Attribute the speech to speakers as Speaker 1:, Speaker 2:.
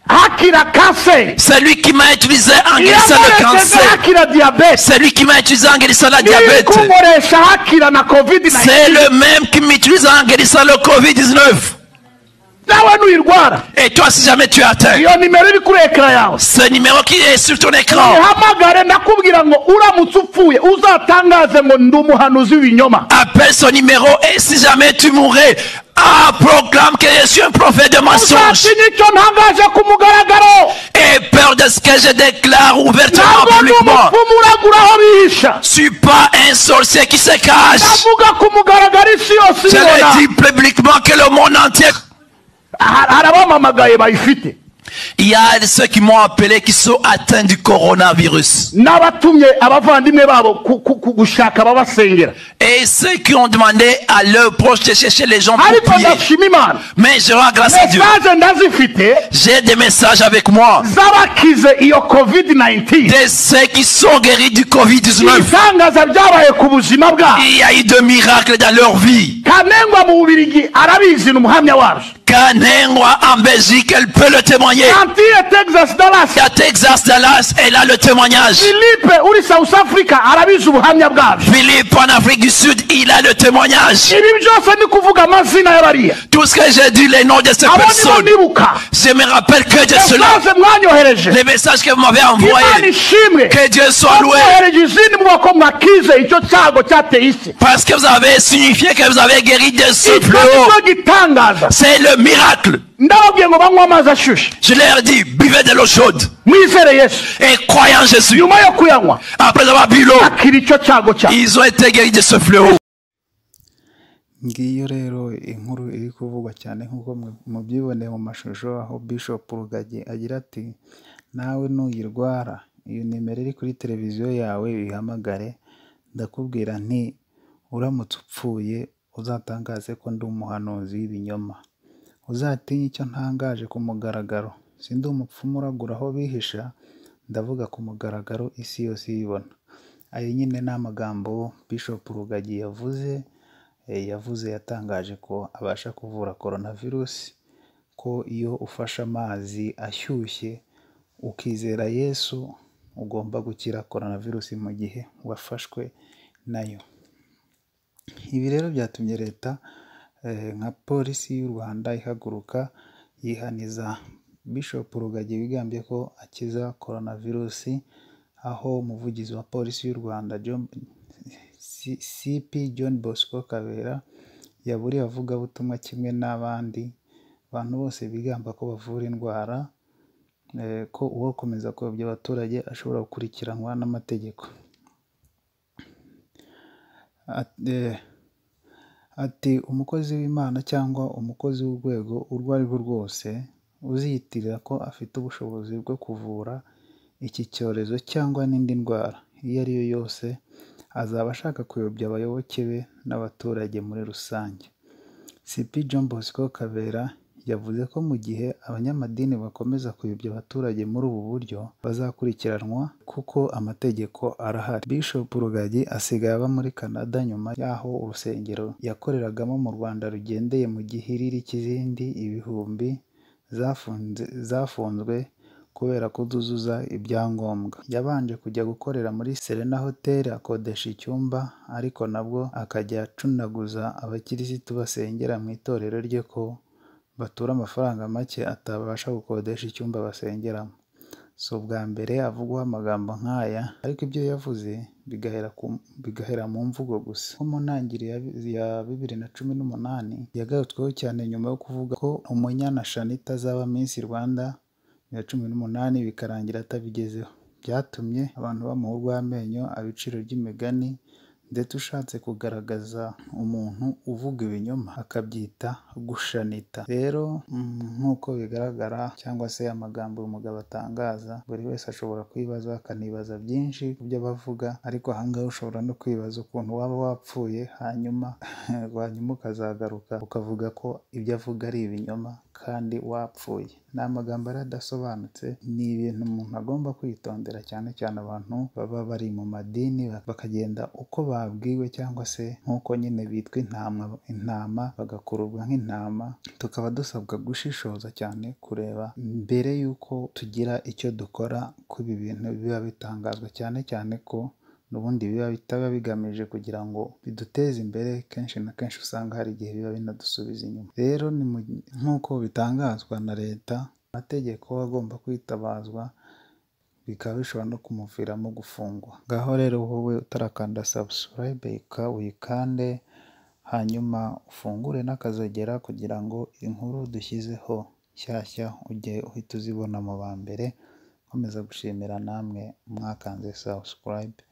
Speaker 1: akira cancer.
Speaker 2: C'est lui qui m'a utilisé en guérissant le
Speaker 1: Iyamureze
Speaker 2: cancer.
Speaker 1: akira diabète.
Speaker 2: C'est lui qui m'a utilisé en guérissant la diabète.
Speaker 1: N'iyikomoresha hakira na covid 19.
Speaker 2: C'est le même qui m'utilise en guérissant le Covid-19.
Speaker 1: Nawe nuyirwara.
Speaker 2: Et toi, si jamais tu es atteint,
Speaker 1: Iyo nimero iri kuri ekara yawe.
Speaker 2: ce numéro qui est sur ton écran,
Speaker 1: Nihamagare nakubwira ngo uramutse upfuye uzatangaze ngo ndi umuhanuzi w'ibinyoma.
Speaker 2: appelle ce numéro et si jamais tu mourrais, ah, proclame que je suis un prophète de mensonges.
Speaker 1: Uzatinya icyo ntangaje ku mugaragaro.
Speaker 2: Et peur de ce que je déclare ouvertement,
Speaker 1: Ntabwo ndi
Speaker 2: publiquement.
Speaker 1: umupfumu uragura aho bihisha.
Speaker 2: Je suis pas un sorcier qui se cache.
Speaker 1: ndavuga ku mugaragaro isi yose
Speaker 2: Je
Speaker 1: ibona.
Speaker 2: le dis publiquement que le monde entier.
Speaker 1: Hari hari abamamagaye bayifite.
Speaker 2: Il y a ceux qui m'ont appelé qui sont atteints du coronavirus.
Speaker 1: n'abatumye abavandimwe babo ku- ku- ku- gushaka ababasengera
Speaker 2: Et ceux qui ont demandé à leurs proches de chercher les gens pour
Speaker 1: ariko
Speaker 2: prier.
Speaker 1: ndashima imana
Speaker 2: Mais je rends grâce à Dieu.
Speaker 1: mesaje ndazifite
Speaker 2: J'ai des messages avec moi
Speaker 1: z'abakize iyo covid 19
Speaker 2: de ceux qui sont guéris du Covid-19.
Speaker 1: ibitangaza byabaye ku buzima bwabo
Speaker 2: Il y a eu de miracles dans leur vie.
Speaker 1: kanengwa mu bubirigi arabizi ni umuhamya wacu
Speaker 2: Kanengwa en Belgique, elle peut le témoigner.
Speaker 1: antile texas dallas
Speaker 2: À Texas, Dallas, elle a le témoignage.
Speaker 1: philippe uri south africa arabizi ubuhamya bwabyo
Speaker 2: Philippe en Afrique du Sud, il a le témoignage.
Speaker 1: ibi byose ni kuvuga amazina y'abariya
Speaker 2: Tout ce que j'ai dit, les noms de ces
Speaker 1: abo nibo
Speaker 2: personnes,
Speaker 1: nibuka
Speaker 2: je me rappelle que de cela,
Speaker 1: mesaje mwanyohereje
Speaker 2: les messages que vous m'avez
Speaker 1: imana
Speaker 2: envoyés,
Speaker 1: ishimwe
Speaker 2: que Dieu soit loué,
Speaker 1: mwohereje izindi muboko mwakize icyo cyago cyateye isi
Speaker 2: parce que vous avez signifié que vous avez guéri de ce
Speaker 1: icyo
Speaker 2: fléau.
Speaker 1: nicyo gitangaza
Speaker 2: C'est le miracle.
Speaker 1: ndababwiye ngo banywe amazi ashyushye
Speaker 2: Je leur dis, buvez de l'eau chaude
Speaker 1: mwizere yesu
Speaker 2: et croyez en Jésus.
Speaker 1: nyuma yo kuyanywa
Speaker 2: Après avoir bu l'eau,
Speaker 1: akira icyo cyago cyawe
Speaker 2: ils ont été guéris de ce fléau.
Speaker 3: ngiyo rero inkuru iri kuvugwa cyane nk'uko mu- mubyiboneye mu mashusho aho Bishop Rugagi agira ati nawe nuyirwara iyo nimero iri kuri televiziyo yawe uyihamagare ndakubwira nti uramutse upfuye uzatangaze ko ndi umuhanuzi w'ibinyoma uzatinye icyo ntangaje ku mugaragaro si ndi umupfumu uragura aho bihisha ndavuga ku mugaragaro isi yose ibibona ayo nyine ni amagambo Bishop Rugagi yavuze eh, yavuze yatangaje ko abasha kuvura coronavirusi ko iyo ufashe amazi ashyushye ukizera yesu ugomba gukira coronavirusi mu gihe wafashwe nayo ibi rero byatumye leta eh, nka polisi y'u rwanda ihaguruka yihaniza bishop rugagi wigambye ko akiza coronavirusi aho umuvugizi wa polisi y'u rwanda John, C- cp john bosco kabera yaburiye avugabutumwa kimwe n'abandi bantu bose bigamba ko bavura indwara eh, ko uwakomeza kuyobya abaturage ashobora gukurikiranwa n'amategeko At- eh, ati umukozi w'imana cyangwa umukozi w'urwego urwo ari rwo rwose uziyitirira ko afite ubushobozi bwo kuvura iki cyorezo cyangwa n'indi ndwara iyo ari yo yose azaba ashaka kuyobya abayoboke be n'abaturage muri rusange cp john bosco kabera yavuze ko mu gihe abanyamadini bakomeza kuyobya abaturage muri ubu buryo bazakurikiranwa kuko amategeko arahari bishop rugagi asigaye aba muri canada nyuma y'aho urusengero yakoreragamo mu rwanda rugendeye mu gihiriri cy'izindi ibihumbi zafunze zafunzwe kubera kutuzuza ibyangombwa yabanje kujya gukorera muri serena hotel akodesha icyumba ariko nabwo akajya acunaguza abakirisitu basengera mu itorero rye ko batura amafaranga make atabasha gukodesha icyumba basengeramo si ubwa mbere avugwaho amagambo nk'aya ariko ibyo yavuze bigahera ku, bigahera mu mvugo gusa nko mu ntangiriro ya bi- ya bibiri na cumi n'umunani yagarutsweho cyane nyuma yo kuvuga ko umunyana shanita azaba minsi rwanda bibiri na cumi n'umunani bikarangira atabigezeho byatumye abantu bamuha urw'amenyo ibiciro by'imigani ndetse ushatse kugaragaza umuntu uvuga ibinyoma akabyita gushanita rero mm, nk'uko bigaragara cyangwa se amagambo uyu mugabo atangaza buri wese ashobora kwibaza akanibaza byinshi ku byo bavuga ariko ahangaha ushobora no kwibaza ukuntu waba wapfuye hanyuma hanyuma ukazagaruka ukavuga ko ibyo avuga ari ibinyoma kandi wapfuye ni amagambo yari adasobanutse ni ibintu umuntu agomba kwitondera cyane cyane abantu baba bari mu madini bakagenda uko babwiwe cyangwa se nk'uko nyine bitwa intama intama bagakururwa nk'intama tukaba dusabwa gushishoza cyane kureba mbere y'uko tugira icyo dukora ko ibi bintu biba bitangazwa cyane cyane ko n'ubundi biba bitaba bigamije kugira ngo biduteze imbere kenshi na kenshi usanga hari igihe biba binadusubiza inyuma rero ni mu- nk'uko bitangazwa na leta amategeko agomba kwitabazwa bikaba bishobora no kumuviramo gufungwa ngaho rero wowe utarakanda subscribe ka uyikande hanyuma ufungure n'akazogera kugira ngo inkuru dushyizeho nshyashya ujye uhita uzibona mu ba mbere nkomeza gushimira namwe mwakanze subscribe